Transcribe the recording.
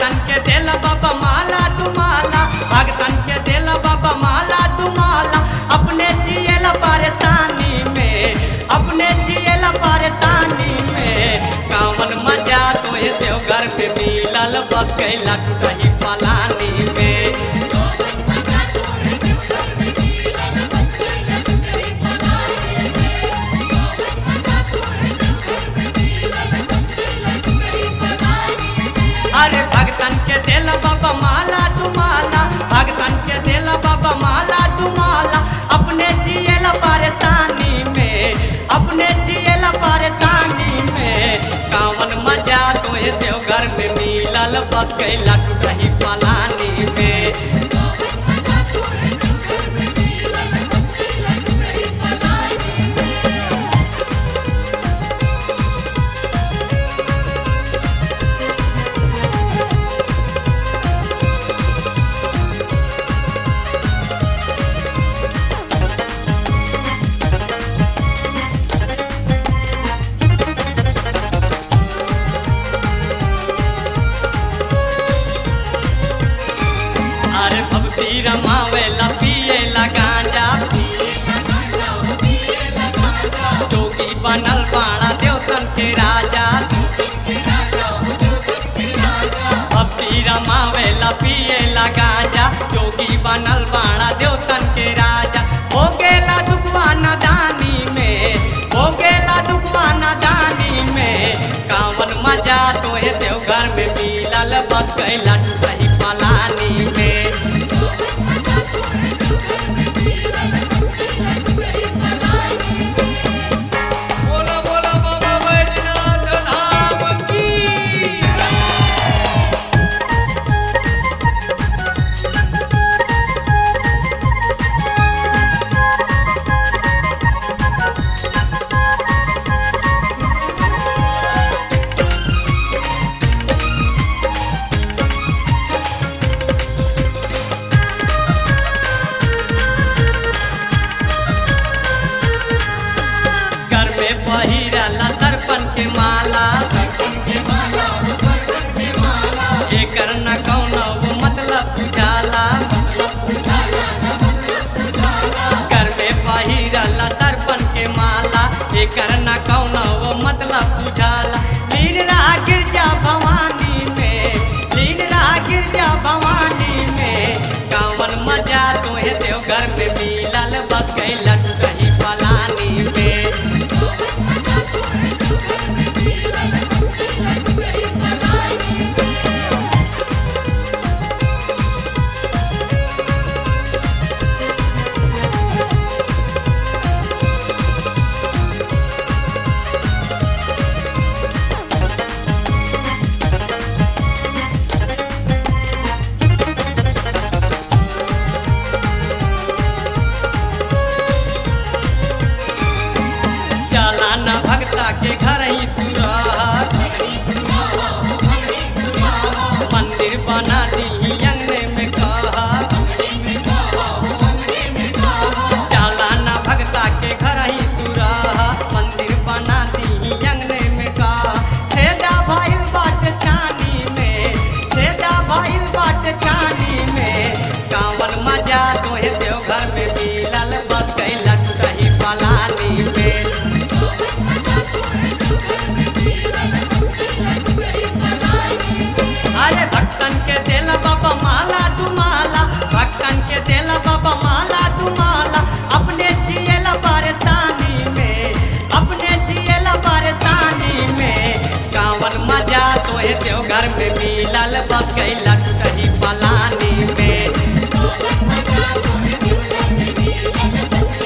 भगतन के देला बाबा माला दुमाला भगतन के देला बाबा माला दुमाला अपने जियला परेशानी में अपने जियला परेशानी में कामन मजा तो ये देवघर में मिलल बस कैला टूटही पलानी में अरे भगतन के देला बाबा माला दुमाला भगतन के देला बाबा माला दुमाला अपने जियला परेशानी में अपने जियला परेशानी में कावन मजा तो ये देवघर में मिलल बस कैला टूटही पलानी में अरे भक्ति रमावेला पिएला गांजा जोगी बनल बाड़ा देवतन के राजा भक्ति रमावेला पिएला गांजा जोगी बनल बाड़ा देवतन के राजा हो गेला दुखवा नदानी में हो गेला दुखवा नदानी में कावन मजा तो है देवघर में मिलल बस कैला टूटही पलानी में बोला बोला बाबा बैजनाथ धाम की घर में पहिरला सरपन के माला एकर न कौनो मतलब बुझाला घर में पहिरला सरपन के माला एकर न कौनो मतलब बुझाला लीन रहा गिरजा भवानी में लीन रहा गिरजा भवानी में कावन मजा तो है देवघर में मिलल बस कैला टूटही पलानी में चला न भगता के घर ही तू रह मंदिर बना दी अंगने में कहा चला न भगता के घर ही तू रह मंदिर बना दी अंगने में कहा छेदा भइल बाट छानी में छेदा भइल बाट छानी में कावन मजा तोहे देवघर में मिलल बस कैला टूटही पलानी में अरे भक्तन के देला बाबा माला दुमाला भक्तन के देला बाबा माला दुमाला अपने जियला परेशानी में अपने जियला परेशानी में कावन मजा तो है देवघर में मिलल बस कैला टूटही पलानी में